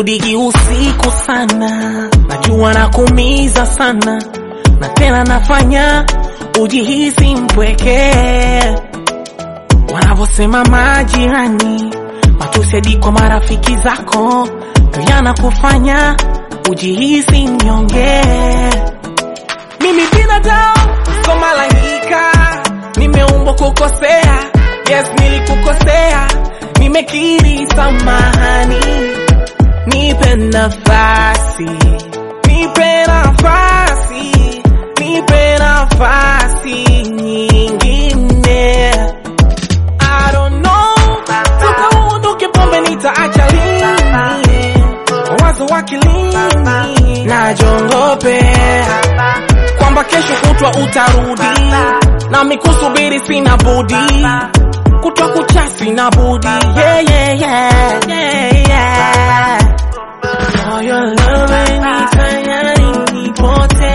sirudiki usiku sana, najua nakuumiza sana, na tena nafanya ujihisi mpweke. Wanavyosema majirani, matusi hadi kwa marafiki zako, ndo yanakufanya ujihisi mnyonge. Mimi binadamu, so malaika, nimeumbwa kukosea. Yes, nilikukosea, nimekiri samahani. Nipe nafasi, nipe nafasi, nipe nafasi nyingine. I don't know, tukaondoke pombe nitaacha lini? Wazo wakilini, najongopea kwamba kesho kutwa utarudi, nami kusubiri sina budi, kutwa kucha sina budi. Yeah, yeah, yeah, yeah, yeah. For your love nifanya nipote,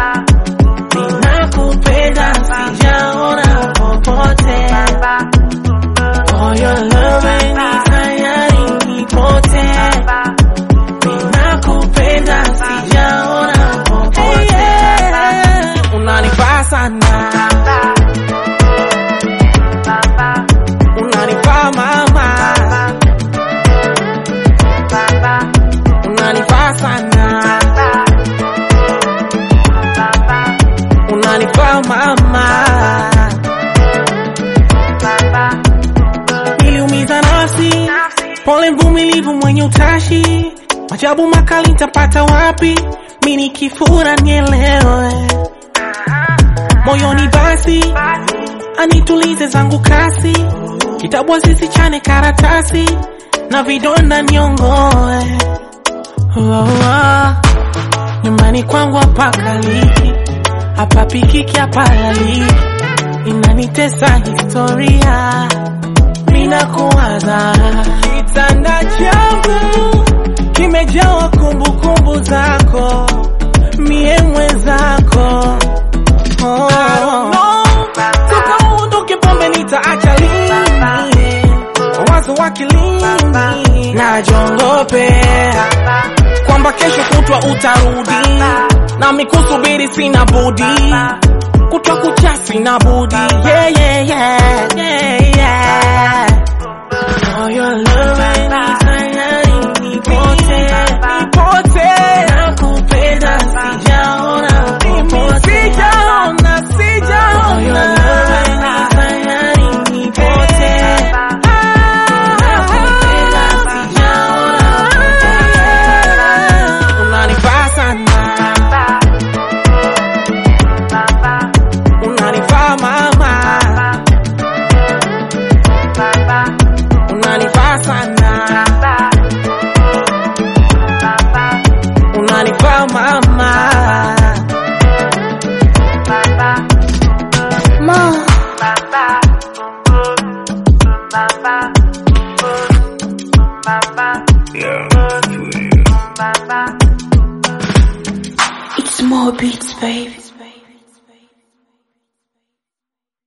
ninakupenda sijaona popote. For your love nifanya nipote, ninakupenda sijaona popote. Unanifaa sana, unanifaa mama, unanifaa sana, unanifaa mama. Niliumiza nafsi, pole mvumilivu mwenye utashi, majabu makali nitapata wapi? Mi nikifura nielewe moyoni basi anitulize zangu kasi, kitabu asisichane karatasi na vidonda niongoe. Oh, oh. Nyumbani kwangu hapakaliki, hapapikiki, hapalaliki, inanitesa historia, mina kuwaza kitanda changu kimejawa kumbukumbu zako, mie mwenzako Oh, toka uondoke pombe nitaacha lini? Wazo wakilini, najongopea kwamba kesho kutwa utarudi, nami kusubiri sina budi, kutwa kucha sina budi. Yeah, yeah, yeah, yeah, yeah. For your love nifanya nipote, nipote, nakupenda sijaona popote. Sijaona, sijaona. For your love nifanya nipote, nakupenda sijaona popote. Unanifaa sana, unanifaa mama, unanifaa sana, unanifaa mama. Mo. It's more beats, baby.